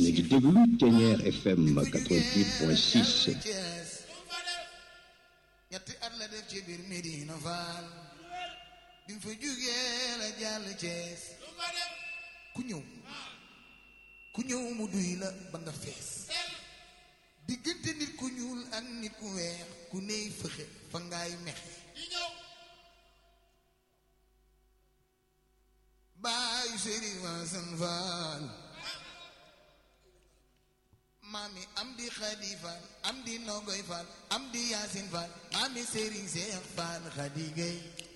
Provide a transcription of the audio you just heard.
a ngi déglu Ténière FM 88.6 ñetti at la def ci biir Medina Fall bi mu fa jugee la jàll Cees ku ñëw ku ñëw mu duy la ba nga fees diggante nit ku ñuul ak nit ku weex ku ney fëxe fa ngaay mexe baayu Sëriñ Wasan Fall maami am di Xadi Fall am di Nogoy Fall am di Yaasin Fall maami Sëriñ Seex Fall Xadi Gay